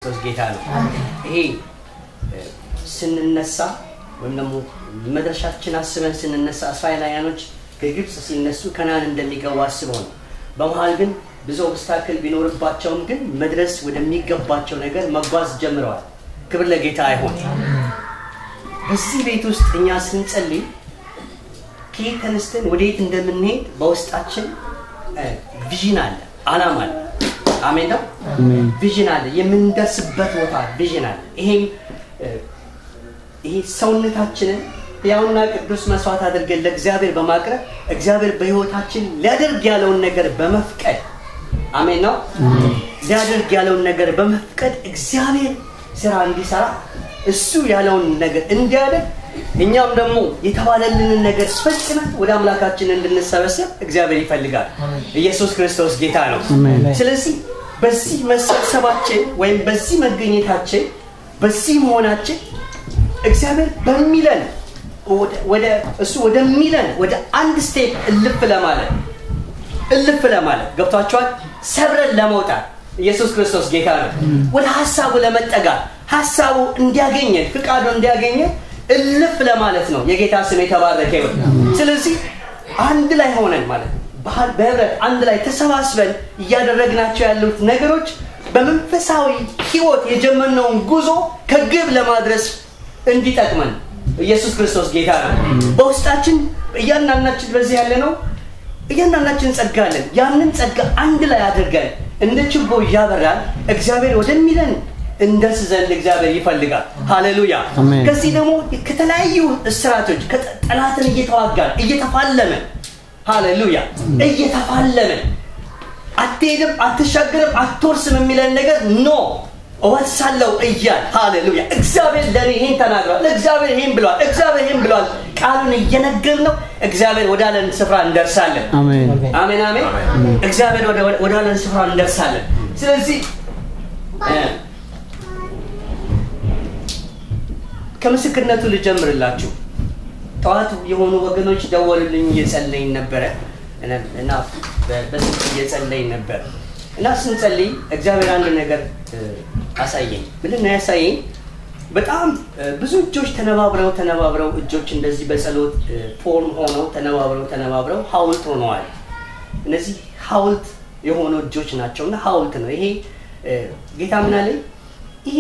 ክርስቶስ ጌታ ነው። ይሄ ስንነሳ ወይም ደግሞ መድረሻችን አስበን ስንነሳ እስራኤላውያኖች ከግብፅ ሲነሱ ከናን እንደሚገቡ አስበው ነው። በመሀል ግን ብዙ ኦብስታክል ቢኖርባቸውም ግን መድረስ ወደሚገባቸው ነገር መጓዝ ጀምረዋል። ክብር ለጌታ አይሆን። በዚህ ቤት ውስጥ እኛ ስንጸልይ ከየት ተነስተን ወደየት እንደምንሄድ በውስጣችን ቪዥን አለ፣ አላማ አለ። አሜን ነው። ቪዥን አለ፣ የምንደርስበት ቦታ ቪዥን አለ። ይሄም ይሄ ሰውነታችንን ያውና ቅዱስ መስዋዕት አድርገን ለእግዚአብሔር በማቅረብ እግዚአብሔር በህይወታችን ሊያደርግ ያለውን ነገር በመፍቀድ አሜን ነው። ሊያደርግ ያለውን ነገር በመፍቀድ እግዚአብሔር ስራ እንዲሰራ እሱ ያለውን ነገር እንዲያደርግ እኛም ደግሞ የተባለልንን ነገር ፈጽመን ወደ አምላካችን እንድንሰበሰብ እግዚአብሔር ይፈልጋል። ኢየሱስ ክርስቶስ ጌታ ነው። ስለዚህ በዚህ መሰብሰባችን ወይም በዚህ መገኘታችን በዚህ መሆናችን እግዚአብሔር በሚለን ወደ እሱ ወደሚለን ወደ አንድ ስቴፕ እልፍ ለማለት እልፍ ለማለት ገብቷቸዋል። ሰብረን ለመውጣት ኢየሱስ ክርስቶስ ጌታ ነው። ወደ ሀሳቡ ለመጠጋት ሀሳቡ እንዲያገኘን ፍቃዱ እንዲያገኘን እልፍ ለማለት ነው። የጌታ ስም የተባረከ ይሁን። ስለዚህ አንድ ላይ ሆነን ማለት ነው በህብረት አንድ ላይ ተሰባስበን እያደረግናቸው ያሉት ነገሮች በመንፈሳዊ ህይወት የጀመርነውን ጉዞ ከግብ ለማድረስ እንዲጠቅመን ኢየሱስ ክርስቶስ ጌታ ነው። በውስጣችን እያንዳንዳችን በዚህ ያለ ነው እያንዳንዳችን ጸጋ አለን። ያንን ጸጋ አንድ ላይ አድርገን እንደ ችቦ እያበራን እግዚአብሔር ወደሚለን እንደርስ ዘንድ እግዚአብሔር ይፈልጋል። ሃሌሉያ። ከዚህ ደግሞ ከተለያዩ እስራቶች ጠላትን እየተዋጋን እየተፋለመን፣ ሃሌሉያ እየተፋለመን አትሄድም፣ አትሻገርም፣ አትወርስም የሚለን ነገር ኖ እወርሳለሁ እያል ሃሌሉያ። እግዚአብሔር ለእኔ ይሄን ተናግሯል፣ እግዚአብሔር ይሄን ብሏል፣ እግዚአብሔር ይሄን ብሏል። ቃሉን እየነገር ነው እግዚአብሔር ወዳለን ስፍራ እንደርሳለን። አሜን አሜን። እግዚአብሔር ወዳለን ስፍራ እንደርሳለን። ስለዚህ ከምስክርነቱ ልጀምርላችሁ። ጠዋት የሆኑ ወገኖች ደወሉልኝ፣ እየጸለይን ነበረ እና በስልክ እየጸለይን ነበር እና ስንጸልይ እግዚአብሔር አንድ ነገር አሳየኝ። ምንድን ነው ያሳየኝ? በጣም ብዙ እጆች ተነባብረው ተነባብረው እጆች እንደዚህ በጸሎት ፎርም ሆነው ተነባብረው ተነባብረው ሐውልት ሆነዋል። እነዚህ ሐውልት የሆኑ እጆች ናቸው እና ሐውልት ነው ይሄ። ጌታ ምን አለኝ? ይሄ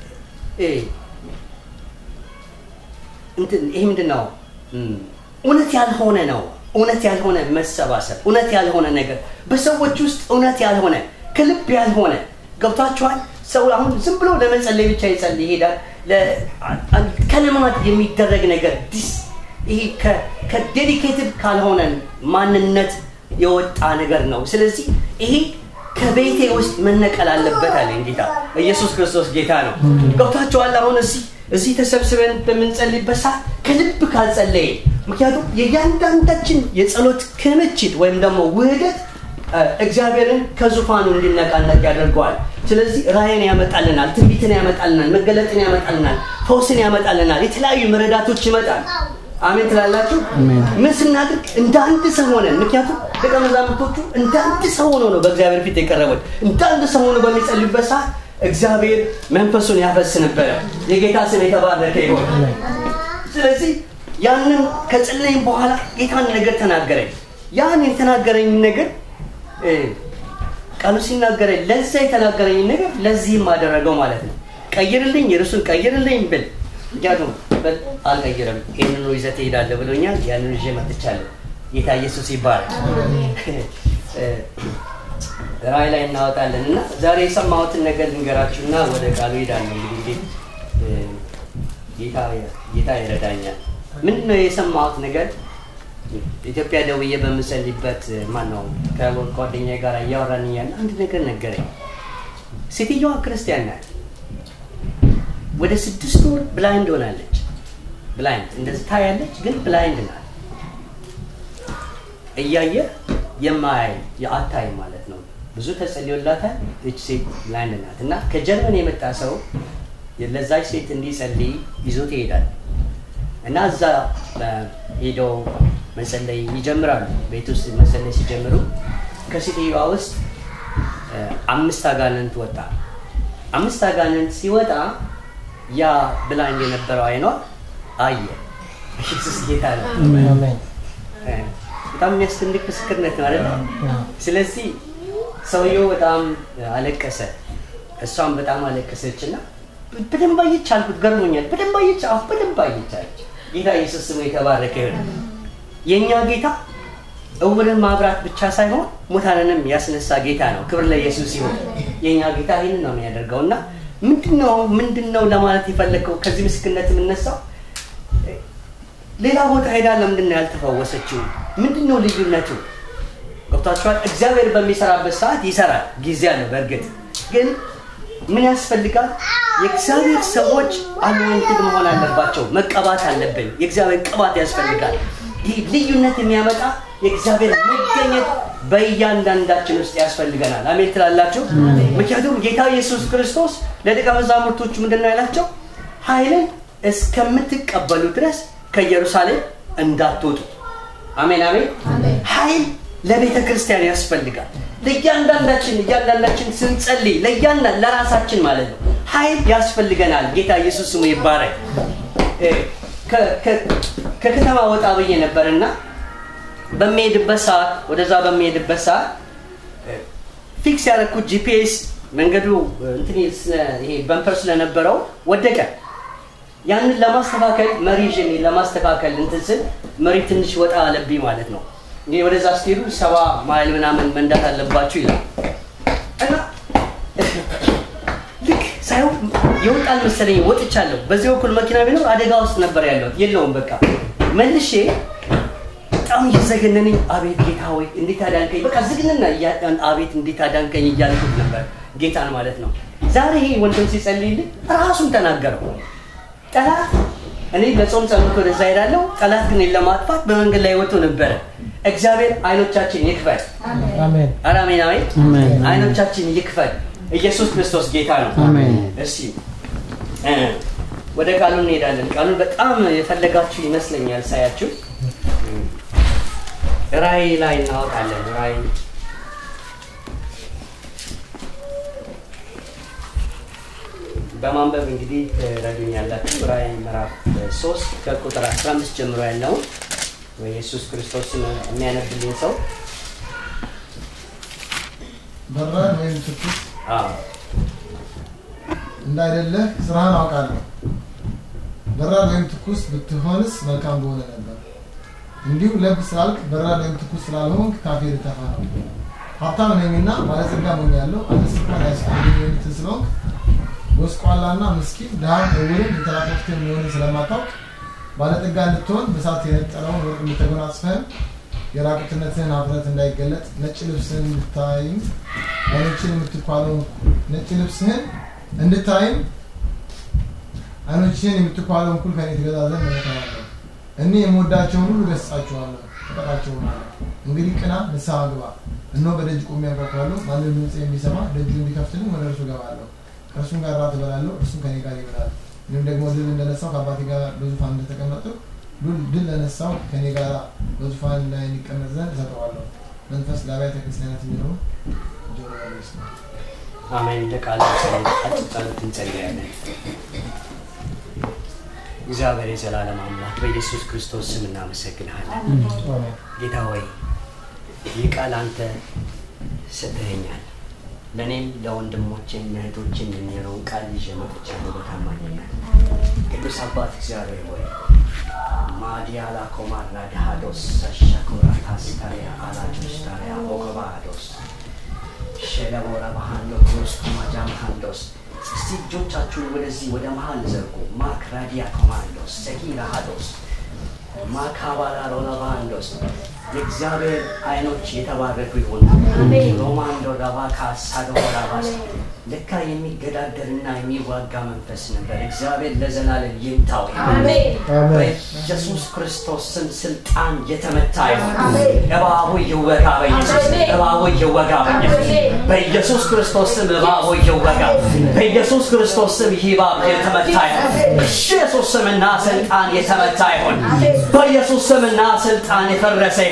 ይሄ ምንድን ነው? እውነት ያልሆነ ነው። እውነት ያልሆነ መሰባሰብ፣ እውነት ያልሆነ ነገር በሰዎች ውስጥ እውነት ያልሆነ ከልብ ያልሆነ ገብቷችኋል። ሰው አሁን ዝም ብሎ ለመጸለይ ብቻ ይጸልይ ይሄዳል። ከልማድ የሚደረግ ነገር ዲስ ይሄ ከዴዲኬትድ ካልሆነ ማንነት የወጣ ነገር ነው። ስለዚህ ይሄ ከቤቴ ውስጥ መነቀል አለበት አለኝ ጌታ ኢየሱስ ክርስቶስ ጌታ ነው። ገብቷችኋል። አሁን እዚህ እዚህ ተሰብስበን በምንጸልይበት ሰዓት ከልብ ካልጸለየ ምክንያቱም የእያንዳንዳችን የጸሎት ክምችት ወይም ደግሞ ውህደት እግዚአብሔርን ከዙፋኑ እንዲነቃነቅ ያደርገዋል። ስለዚህ ራእይን ያመጣልናል፣ ትንቢትን ያመጣልናል፣ መገለጥን ያመጣልናል፣ ፈውስን ያመጣልናል፣ የተለያዩ መረዳቶች ይመጣል። አሜን ትላላችሁ። ምን ስናድርግ እንደ አንድ ሰው ሆነን፣ ምክንያቱም ደቀ መዛሙርቶቹ እንደ አንድ ሰው ሆነው ነው በእግዚአብሔር ፊት የቀረቡት። እንደ አንድ ሰው ሆነው በሚጸልዩበት ሰዓት እግዚአብሔር መንፈሱን ያፈስ ነበረ። የጌታ ስም የተባረከ ይሆን። ስለዚህ ያንን ከጸለይም በኋላ ጌታን ነገር ተናገረኝ። ያን የተናገረኝ ነገር ቃሉ ሲናገረኝ ለዛ የተናገረኝ ነገር ለዚህም አደረገው ማለት ነው። ቀይርልኝ፣ ርዕሱን ቀይርልኝ ብል ምክንያቱም አልቀይርም፣ ይህንኑ ይዘህ ትሄዳለህ ብሎኛል። ያንን ይዤ መጥቻለሁ። ጌታ ኢየሱስ ይባላል። ራእይ ላይ እናወጣለን እና ዛሬ የሰማሁትን ነገር ልንገራችሁና ወደ ቃሉ ሄዳለሁ። እንግዲህ ጌታ ይረዳኛል። ምንድን ነው የሰማሁት ነገር? ኢትዮጵያ ደውዬ በምሰልበት ማን ነው ከጓደኛ ጋር እያወራን እያለ አንድ ነገር ነገረኝ። ሴትዮዋ ክርስቲያን ናት። ወደ ስድስት ወር ብላይንድ ሆናለች። ብላይንድ እንደዚህ ታያለች፣ ግን ብላይንድ ናት። እያየ የማያይ የአታይ ማለት ነው። ብዙ ተጸልዮላታል። እች ሴት ብላይንድ ናት እና ከጀርመን የመጣ ሰው ለዛች ሴት እንዲጸልይ ይዞት ይሄዳል እና እዛ ሄደው መጸለይ ይጀምራሉ። ቤት ውስጥ መጸለይ ሲጀምሩ ከሴትዮዋ ውስጥ አምስት አጋንንት ወጣ። አምስት አጋንንት ሲወጣ ያ ብላኝ የነበረው አይኗ አየ። ኢየሱስ ጌታ ነው። አሜን በጣም የሚያስደንቅ ምስክርነት ነው አይደለ? ስለዚህ ሰውየው በጣም አለቀሰ፣ እሷም በጣም አለቀሰች እና በደንብ አየች አልኩት። ገርሞኛል። በደንብ አየች፣ አዎ በደንብ አየች አለች። ጌታ ኢየሱስ ስሙ የተባረከ ይሁን። የእኛ ጌታ እውርን ማብራት ብቻ ሳይሆን ሙታንንም ያስነሳ ጌታ ነው። ክብር ለኢየሱስ ይሁን። የእኛ ጌታ ይህንን ነው የሚያደርገው እና ምንድነው ምንድነው ለማለት የፈለግከው ከዚህ ምስክርነት የምነሳው ሌላ ቦታ ሄዳ ለምንድን ነው ያልተፈወሰችው? ምንድን ነው ልዩነቱ? ገብቷችኋል? እግዚአብሔር በሚሰራበት ሰዓት ይሰራል። ጊዜ አለ። በእርግጥ ግን ምን ያስፈልጋል? የእግዚአብሔር ሰዎች አኖይንትድ መሆን አለባቸው። መቀባት አለብን። የእግዚአብሔር ቅባት ያስፈልጋል። ይህ ልዩነት የሚያመጣ የእግዚአብሔር መገኘት በእያንዳንዳችን ውስጥ ያስፈልገናል። አሜን ትላላችሁ? ምክንያቱም ጌታ ኢየሱስ ክርስቶስ ለደቀ መዛሙርቶቹ ምንድን ነው ያላቸው? ኃይልን እስከምትቀበሉ ድረስ ከኢየሩሳሌም እንዳትወጡ። አሜን አሜን። ኃይል ለቤተ ክርስቲያን ያስፈልጋል። ለእያንዳንዳችን እያንዳንዳችን ስንጸልይ ለእያንዳንድ ለራሳችን ማለት ነው ኃይል ያስፈልገናል። ጌታ ኢየሱስ ስሙ ይባረክ። ከከተማ ወጣ ብዬ ነበርና በሚሄድበት ሰዓት ወደዛ በሚሄድበት ሰዓት ፊክስ ያደረኩት ጂፒኤስ መንገዱ እንትን ይሄ በምፐር ስለነበረው ወደቀ። ያንን ለማስተካከል መሪ ይዤ ለማስተካከል እንትን ስል መሪ ትንሽ ወጣ አለብኝ ማለት ነው። እንግዲህ ወደዛ ስትሄዱ ሰባ ማይል ምናምን መንዳት አለባችሁ ይላል እና ልክ ሳይሆን የወጣል መሰለኝ ወጥቻለሁ። በዚህ በኩል መኪና ቢኖር አደጋ ውስጥ ነበር ያለው። የለውም በቃ መልሼ በጣም እየዘገነነኝ አቤት ጌታ ወይ እንዴት አዳንከኝ፣ በቃ ዝግንና አቤት እንዴት አዳንከኝ እያልኩት ነበር ጌታን ማለት ነው። ዛሬ ይሄ ወንድም ሲጸልይልኝ ራሱን ተናገረው። ጠላት እኔ ለጾም ጸሎት ወደዛ ሄዳለሁ። ጠላት ግን ለማጥፋት በመንገድ ላይ ወጥቶ ነበረ። እግዚአብሔር አይኖቻችን ይክፈል። አሜን ኧረ አሜን አሜን። አሜን። አይኖቻችን ይክፈል። ኢየሱስ ክርስቶስ ጌታ ነው። አሜን። እስቲ እ ወደ ቃሉ እንሄዳለን። ቃሉን በጣም የፈለጋችሁ ይመስለኛል ሳያችሁ። ራእይ ላይ እናወጣለን። ራእይ በማንበብ እንግዲህ ረዱኛላችሁ። ራእይ ምዕራፍ ሶስት ከቁጥር 15 ጀምሮ ያለውን ወይ ኢየሱስ ክርስቶስን የሚያነብልኝ ሰው በራድ ወይም ትኩስ አዎ እንዳይደለህ ስራህን አውቃለሁ። በራድ ወይም ትኩስ ብትሆንስ መልካም በሆነ ነበር። እንዲሁ ለብ ስላልክ በራድ ወይም ትኩስ ስላልሆንክ ካፌ ልተፋ ነው። ሀብታም ነኝና ባለጸጋ ሆኛለሁ፣ አንተስ እንኳን አያስፈልግም የምትል ስለሆንክ ጎስቋላና ምስኪን ድሃም እውርም የተራቆትክ የሚሆንን ስለማታውቅ ባለጠጋ እንድትሆን በሳት የነጠረውን ወርቅ እንድተጎናጽፈህም የራቁትነትህን ሀፍረት እንዳይገለጥ ነጭ ልብስህን እንድታይም አይኖችን የምትኳለው ነጭ ልብስህን እንድታይም አይኖችህን የምትኳለው እኩል ከኔ ትገዛ ዘንድ እመክርሃለሁ። እኔ የምወዳቸውን ሁሉ ገሥጻቸዋለሁ፣ እቀጣቸውማለሁ። እንግዲህ ቅና፣ ንስሐ ግባ። እነሆ በደጅ ቆሜ አንኳኳለሁ። ማንም ድምፅ የሚሰማ ደጁ እንዲከፍትልኝ ወደ እርሱ እገባለሁ፣ ከእርሱም ጋር እራት እበላለሁ፣ እርሱም ከኔ ጋር ይበላል። እኔም ደግሞ ድል እንደነሳው ከአባቴ ጋር በዙፋን እንደተቀመጥሁ ድል ለነሳው ከኔ ጋር በዙፋን ላይ እንዲቀመጥ ዘንድ እሰጠዋለሁ። መንፈስ ለአብያተ ክርስቲያናት የሚለው ጆሮ ያለው ይስማ። አሜን። ለቃሉ አጭር ጸሎት እንጸልያለን። እግዚአብሔር የዘላለም አምላክ በኢየሱስ ክርስቶስ ስም እናመሰግንሃለን። ጌታ ሆይ ይህ ቃል አንተ ሰጥተኸኛል። ለእኔም ለወንድሞቼም ለእህቶቼም የሚሆነውን ቃል ይዤ መጥቻለሁ በታማኝነት። ቅዱስ አባት እግዚአብሔር ሆይ ማዲያላ ኮማራ ዳሃዶስ ሸኮራ ታስታሪያ አላጆስ ታሪያ ኦገባዶስ ሸለቦራ ባህንዶ ክርስቱ ማጃምሃንዶስ እስቲ እጆቻችሁን ወደዚህ ወደ መሀል ዘርጉ። ማክ ራዲያ ኮማንዶስ ሰኪራ ሃዶስ ማካባላ ሮላባንዶስ የእግዚአብሔር አይኖች የተባረኩ ይሁን። ሮማንዶ ዳባካ ሳዶራባስ ለካ የሚገዳደርና የሚዋጋ መንፈስ ነበር። እግዚአብሔር ለዘላለም ይምታው። በኢየሱስ ክርስቶስ ስም ስልጣን የተመታ ይሁን። እባቡ ይወጋ በኢየሱስ ስም። እባቡ ይወጋ በኢየሱስ ስም። በኢየሱስ ክርስቶስ ስም እባቡ ይወጋ። በኢየሱስ ክርስቶስ ስም ይህ እባብ የተመታ ይሁን። በኢየሱስ ስምና ስልጣን የተመታ ይሁን። በኢየሱስ ስምና ስልጣን የፈረሰ ይሁን።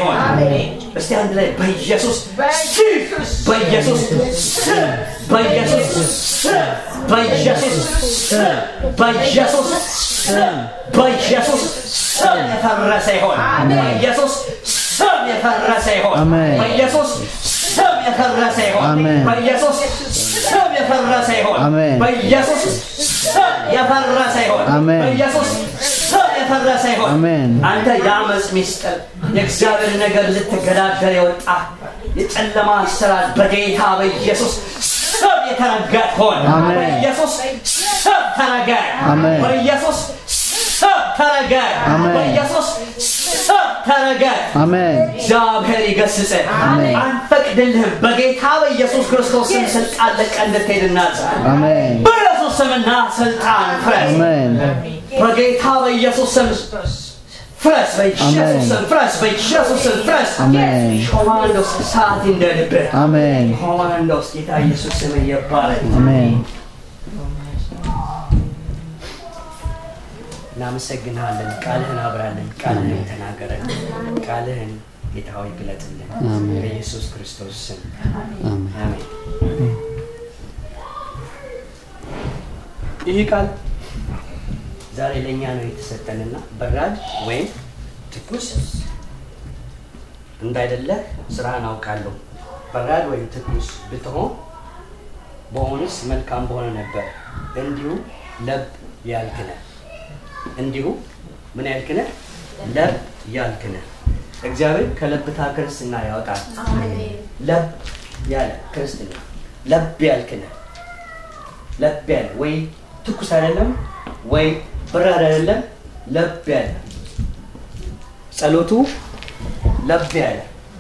ይሆን። እስቲ አንድ ላይ በኢየሱስ ስም በኢየሱስ ስም በኢየሱስ ስም በኢየሱስ ስም በኢየሱስ ስም በኢየሱስ ስም የፈረሰ ይሆን። በኢየሱስ ስም የፈረሰ ይሆን። አሜን። በኢየሱስ ስም የፈረሰ ይሆን። አሜን። በኢየሱስ ስም የፈረሰ ይሆን። አሜን። በኢየሱስ ስም የፈረሰ ይሆን። አሜን። በኢየሱስ ስም የፈረሰ ይሆን። አሜን። አንተ የአመፅ ሚስጥር የእግዚአብሔር ነገር ልትገዳደር የወጣ የጨለማ አሰራር በጌታ በኢየሱስ ስም የተረገጥ ሆን። አሜን። በኢየሱስ ስም ተረገጥ። አሜን። በኢየሱስ ስም ተረገጥ። አሜን። በኢየሱስ ስም ተረገጥ። አሜን እግዚአብሔር ይገስጽ። አሜን። አንፈቅድልህም። በጌታ በኢየሱስ ክርስቶስ ስም ስልጣን ለቀህ እንድትሄድ እናዛለን። አሜን በኢየሱስ ስምና ስልጣን ፍረስ። አሜን በጌታ በኢየሱስ ስም ፍረስ። በኢየሱስ ስም ፍረስ። በኢየሱስ ስም ፍረስ። አሜን። ኮማንዶስ ሰዓት እንደልብህ አሜን ኮማንዶስ ጌታ ኢየሱስ ስም ይባረክ። አሜን እናመሰግንሃለን። ቃልህን አብራለን፣ ቃልህን ተናገረን፣ ቃልህን ጌታ ሆይ ግለጥልን። አሜን። በኢየሱስ ክርስቶስ ስም አሜን አሜን። ይህ ቃል ዛሬ ለእኛ ነው የተሰጠንና በራድ ወይም ትኩስ እንዳይደለህ ስራህን አውቃለሁ። በራድ ወይም ትኩስ ብትሆን በሆንስ መልካም በሆነ ነበር። እንዲሁ ለብ ያልክነ እንዲሁ ምን ያልክነ ለብ ያልክነ እግዚአብሔር ከለብታ ክርስትና ያወጣል። ለብ ያለ ክርስትና ለብ ያልክነ ለብ ያለ ወይ ትኩስ አይደለም ወይ በራድ አይደለም፣ ለብ ያለ ጸሎቱ ለብ ያለ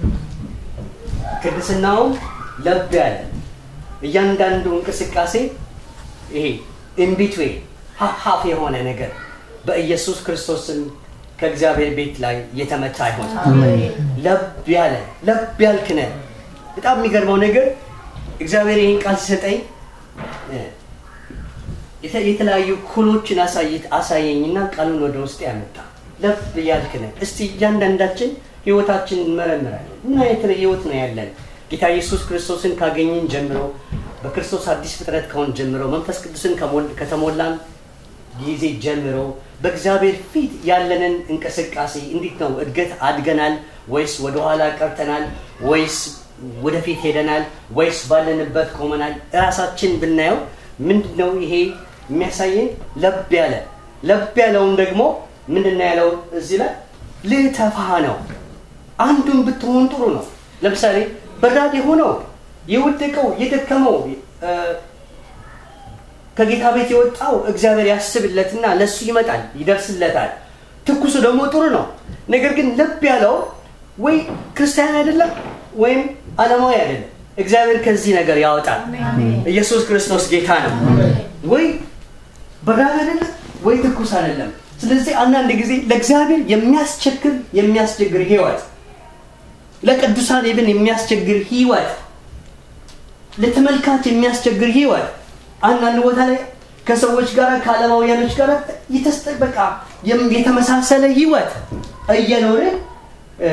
ቅድስናውም ለብ ያለ እያንዳንዱ እንቅስቃሴ ይሄ ኢንቢትዌ ሀፍ የሆነ ነገር በኢየሱስ ክርስቶስም ከእግዚአብሔር ቤት ላይ የተመታ አይሆን። ለብ ያለ ለብ ያልክነ በጣም የሚገርመው ነገር እግዚአብሔር ይህን ቃል ሲሰጠኝ እ፣ የተ- የተለያዩ ኩሎችን አሳይት አሳየኝና ቃሉን ወደ ውስጥ ያመጣ ለብ ያልክነ እስቲ እያንዳንዳችን ህይወታችን እንመረምራለን ምን አይነት ህይወት ነው ያለን ጌታ ኢየሱስ ክርስቶስን ካገኘን ጀምሮ በክርስቶስ አዲስ ፍጥረት ከሆን ጀምሮ መንፈስ ቅዱስን ከሞል- ከተሞላን ጊዜ ጀምሮ በእግዚአብሔር ፊት ያለንን እንቅስቃሴ እንዴት ነው? እድገት አድገናል ወይስ ወደኋላ ቀርተናል ወይስ ወደፊት ሄደናል ወይስ ባለንበት ቆመናል? እራሳችን ብናየው ምንድን ነው ይሄ የሚያሳየን? ለብ ያለ ለብ ያለውን ደግሞ ምንድን ነው ያለው እዚህ ላይ ልተፋ ነው። አንዱን ብትሆን ጥሩ ነው። ለምሳሌ በራድ የሆነው የወደቀው የደከመው እ፣ ከጌታ ቤት የወጣው እግዚአብሔር ያስብለትና ለሱ ይመጣል ይደርስለታል። ትኩሱ ደግሞ ጥሩ ነው። ነገር ግን ልብ ያለው ወይ ክርስቲያን አይደለም ወይም ዓለማዊ አይደለም። እግዚአብሔር ከዚህ ነገር ያወጣል። ኢየሱስ ክርስቶስ ጌታ ነው። ወይ በራድ አይደለም ወይ ትኩስ አይደለም። ስለዚህ አንዳንድ ጊዜ ለእግዚአብሔር የሚያስቸግር የሚያስቸግር ህይወት ለቅዱሳን ብን የሚያስቸግር ህይወት ለተመልካች የሚያስቸግር ህይወት አንዳንድ ቦታ ላይ ከሰዎች ጋር ከዓለማውያኖች ጋር የተስጠበቃ የተመሳሰለ ህይወት እየኖርን እ፣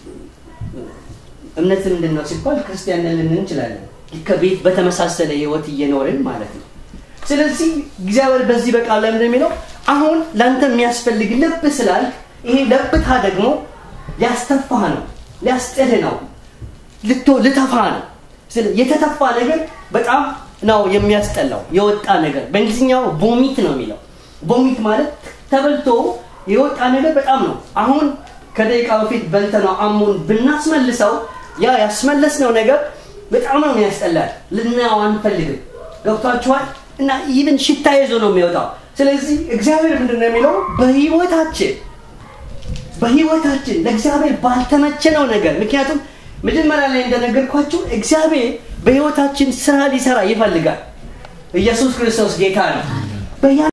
እምነት ምንድን ነው ሲባል ክርስቲያን ነን ልንል እንችላለን። ከቤት በተመሳሰለ ህይወት እየኖርን ማለት ነው። ስለዚህ እግዚአብሔር በዚህ በቃል ላይ ምንድን ነው የሚለው አሁን ለአንተ የሚያስፈልግ ልብ ስላልክ ይሄ ለብታ ደግሞ ሊያስተፋህ ነው፣ ሊያስጥልህ ነው፣ ልቶ ልተፋ ነው። ስለ የተተፋ ነገር በጣም ነው የሚያስጠላው። የወጣ ነገር በእንግሊዝኛው ቦሚት ነው የሚለው። ቦሚት ማለት ተበልቶ የወጣ ነገር በጣም ነው። አሁን ከደቂቃ በፊት በልተነው አሞን ብናስመልሰው ያ ያስመለስነው ነገር በጣም ነው የሚያስጠላል። ልናየው አንፈልግም። ገብቷችኋል? እና ይህን ሽታ ይዞ ነው የሚወጣው። ስለዚህ እግዚአብሔር ምንድን ነው የሚለው በህይወታችን በህይወታችን ለእግዚአብሔር ባልተመቸነው ነገር ምክንያቱም መጀመሪያ ላይ እንደነገርኳችሁ እግዚአብሔር በህይወታችን ስራ ሊሰራ ይፈልጋል። ኢየሱስ ክርስቶስ ጌታ ነው። በያ